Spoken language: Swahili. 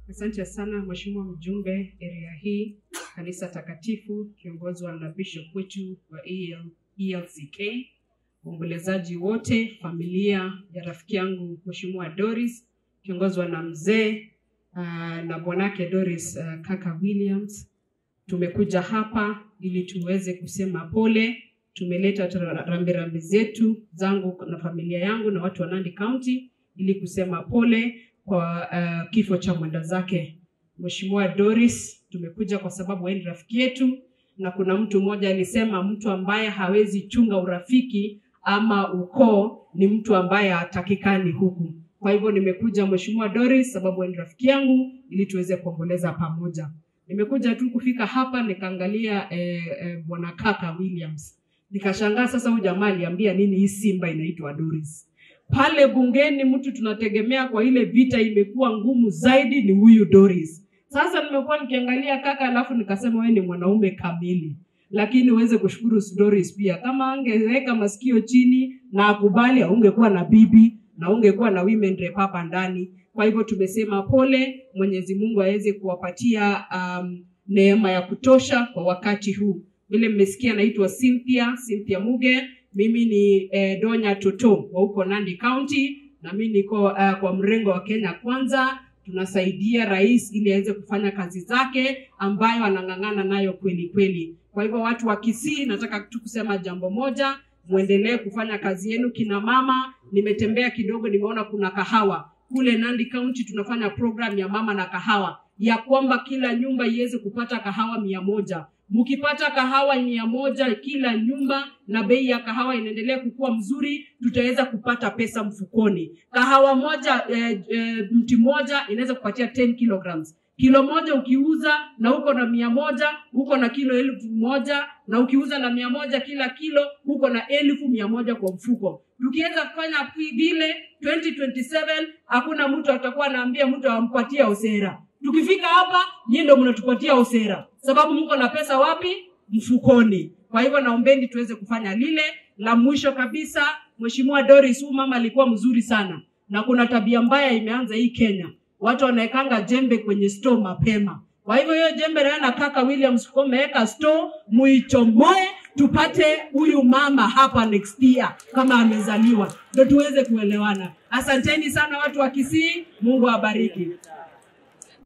Asante sana Mheshimiwa mjumbe area hii, kanisa takatifu kiongozwa na bishop wetu wa EL, ELCK, waombolezaji wote, familia ya rafiki yangu Mheshimiwa Doris kiongozwa na mzee uh, na bwanake Doris uh, kaka Williams. Tumekuja hapa ili tuweze kusema pole. Tumeleta tra- rambirambi zetu zangu na familia yangu na watu wa Nandi County ili kusema pole kwa uh, kifo cha mwenda zake Mheshimiwa Doris. Tumekuja kwa sababu wewe ni rafiki yetu, na kuna mtu mmoja alisema mtu ambaye hawezi chunga urafiki ama ukoo ni mtu ambaye hatakikani huku. Kwa hivyo nimekuja Mheshimiwa Doris sababu wewe ni rafiki yangu, ili tuweze kuomboleza pamoja. Nimekuja tu kufika hapa nikaangalia eh, eh, bwana kaka Williams, nikashangaa sasa, huyu jamaa aliambia nini hii Simba inaitwa Doris? pale bungeni mtu tunategemea kwa ile vita imekuwa ngumu zaidi ni huyu Doris. Sasa nimekuwa nikiangalia kaka, alafu nikasema wewe ni mwanaume kamili, lakini uweze kushukuru Doris pia. Kama angeweka masikio chini na akubali, ungekuwa na bibi na ungekuwa na women rep hapa ndani. Kwa hivyo tumesema pole, Mwenyezi Mungu aweze kuwapatia um, neema ya kutosha kwa wakati huu. Vile mmesikia, naitwa Cynthia Cynthia Muge mimi ni eh, Donya Toto wa huko Nandi County na mimi niko uh, kwa mrengo wa Kenya Kwanza. Tunasaidia rais ili aweze kufanya kazi zake ambayo anang'ang'ana nayo kweli kweli. Kwa hivyo watu wa Kisii, nataka tu kusema jambo moja, muendelee kufanya kazi yenu. Kina mama, nimetembea kidogo, nimeona kuna kahawa kule Nandi County. Tunafanya program ya mama na kahawa ya kwamba kila nyumba iweze kupata kahawa mia moja mkipata kahawa mia moja kila nyumba na bei ya kahawa inaendelea kukua mzuri, tutaweza kupata pesa mfukoni. Kahawa moja eh, eh, mti moja inaweza kupatia 10 kilograms. Kilo moja ukiuza na uko na mia moja uko na kilo elfu moja na ukiuza na mia moja kila kilo uko na elfu mia moja kwa mfuko. Tukiweza kufanya vile 2027 hakuna mtu atakuwa anaambia mtu ampatia osera. Tukifika hapa nyinyi ndio mnatupatia osera, sababu mko na pesa wapi? Mfukoni. Kwa hivyo naombeni tuweze kufanya lile la mwisho kabisa. Mheshimiwa Doris, huyu mama alikuwa mzuri sana, na kuna tabia mbaya imeanza hii Kenya, watu wanaekanga jembe kwenye store mapema. Kwa hivyo hiyo jembe nayo na kaka Williams kwa umeweka store, muichomoe tupate huyu mama hapa next year kama amezaliwa, ndio tuweze kuelewana. Asanteni sana watu wa Kisii, Mungu awabariki.